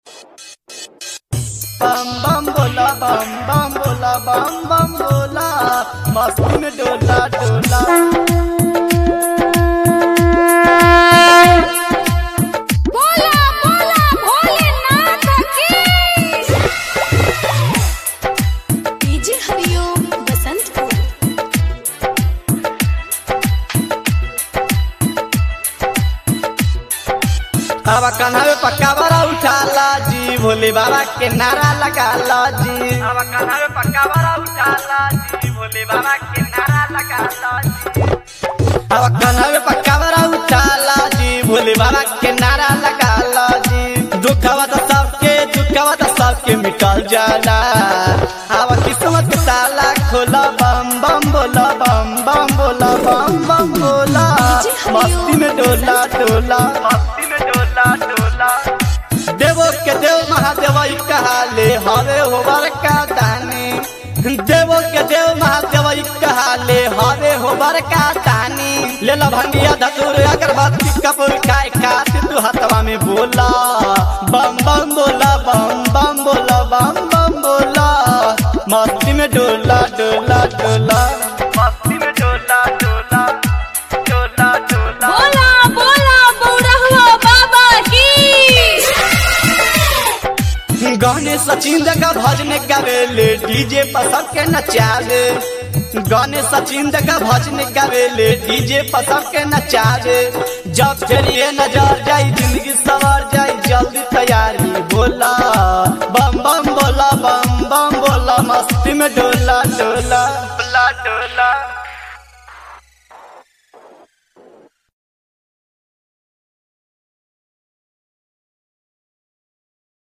बम बम बोला बम बम बोला बम बम बोला मस्ती में डोला डोला बोला बोला भोलेनाथ की डीजे हरिओम बसंतपुर अब कन्हवे पक्का बड़ा उठाला जी भोले बाबा के नारा लगाला जी अब कन्हवे पक्का बड़ा उठाला जी भोले बाबा के नारा लगाला जी अब कन्हवे पक्का बड़ा उठाला जी भोले बाबा के नारा लगाला जी दुखवा तो सबके दुखवा तो सबके मिटल जाला अब किस्मत के ताला खोला बम बम बोला बम बम बोला बम बम बोला मस्ती में डोला डोला मस्ती में डोला डोला देवो के देव महादेव ई कहाले हरे होवर का दानी देवो के देव महादेव ई कहाले हरे होवर का दानी ले ला भंगिया धतूर अगरबत्ती कपूर खाए खाते तू हथवा में बोला बम बम बोला बम बम बोला बम बम बोला मस्ती में डोला डोला डोला मस्ती में डोला डोला डोला डोला बोला बोला बौरहुआ बाबा की गाने सचिन का भजन गावेले डीजे पर सबके नचावे गाने सचिन का भजन गावेले डीजे पर सबके नचावे जब चलिए नजर जाई जिंदगी सवर जाई जल्दी तैयारी बोला बम बम बोला बम बम बोला मस्ती में डोला डोला डोला डोला